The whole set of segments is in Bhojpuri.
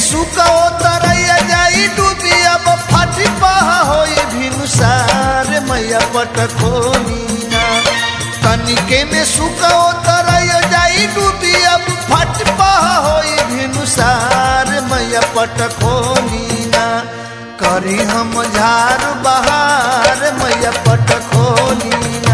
सुका तरैया जाई डूबी अब फाटी पहा होई भिनुसार मैया पटखोनीना तनिके में सुका तरैया जाई डूबी अब फट पहा होई भिनुसार मैया पटखोनीना करी हम झार बहार मैया पटखोनीना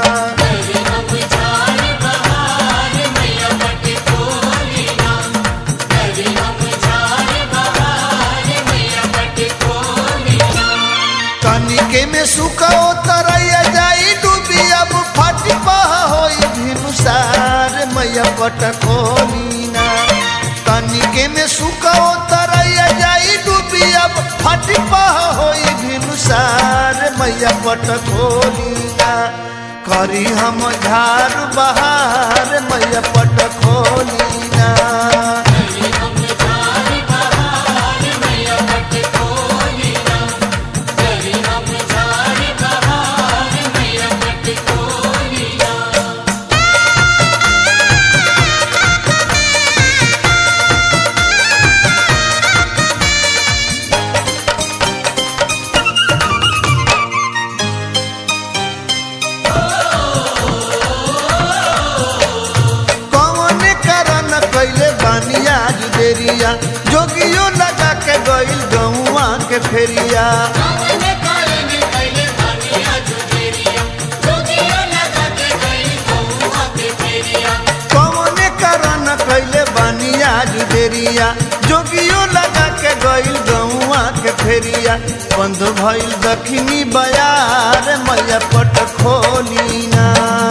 तनिके में सुखो तरैया जाई डूबी अब फट पहा होई भिनुसार मैया पटखोनीना तनिके में सुखो तरैया जाई डूबी अब फट पहा होई भिनुसार मैया पटखोनीना करी हम झार बहार मैया पटखोनीना कौन करन कैले बानिया जुदेरिया जोगियो लगा के गइल गौआ के फेरिया कौन करन कैले बानिया जुदेरिया जोगियो लगा के गइल गौआ के फेरिया बंद भइल दखनी बयार मैया पट खोलीना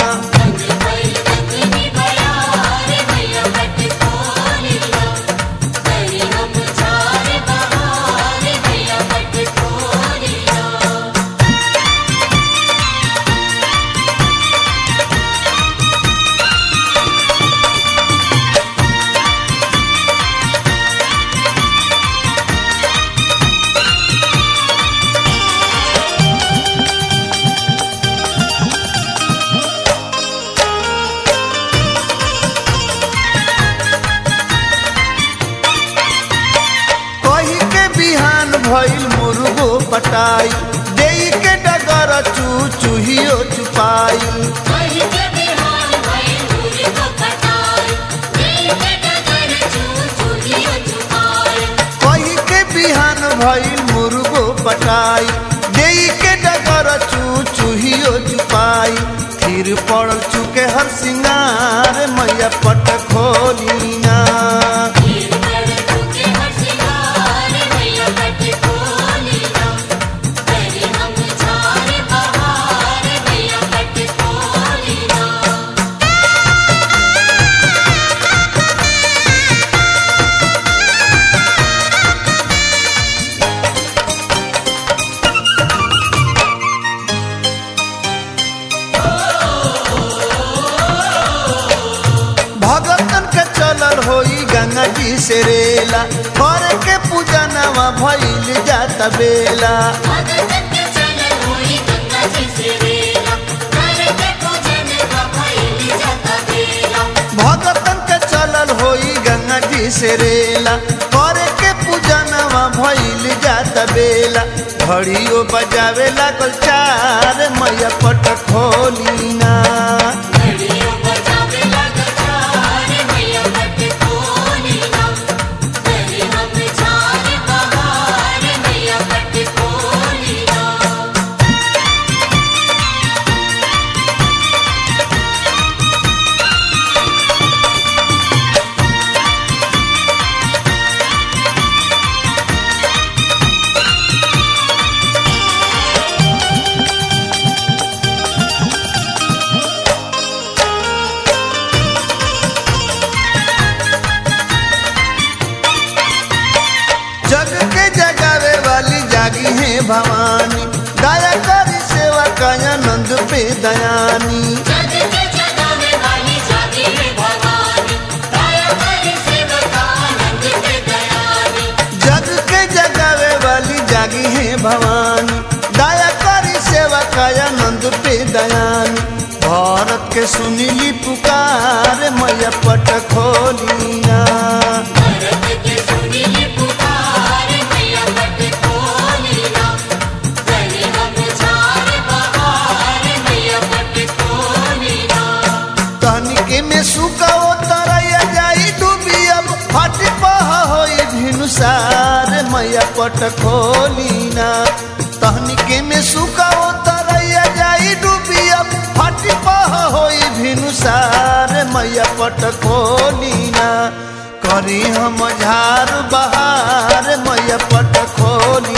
कही के बिहान भइल मुर्गो पटाई देई के डगर चू चूहियो चुपाई कही के बिहान भइल मुर्गो पटाई देई के डगर चू चूहियो चुपाई फिर पड़ल चुके हर सिंगार मैया पट खोलीना भगतन के चलल होई गंगा जी से रेला कर के पूजा नवा भइल जाता बेला भगतन के चलल होई गंगा जी से रेला कर के पूजा नवा भइल जाता बेला घड़ियो बजावे लागल चार मैया पट खोलीना जग के जगावे वाली जागी है भवानी दया करी सेवा काया नंद पे दयानी जग के जगावे वाली जागी है भवानी दया करी सेवा काया नंद पे दयानी भारत के सुनीली पुकार मैया पट खोलिया भारत के सुनीली पुकार पट खोलीना तहनिके में सुखाओ तरैया जाई डूबिया फाटी पह होई भिनुसार मैया पट खोलीना करी हम झार बहार मैया पट खोली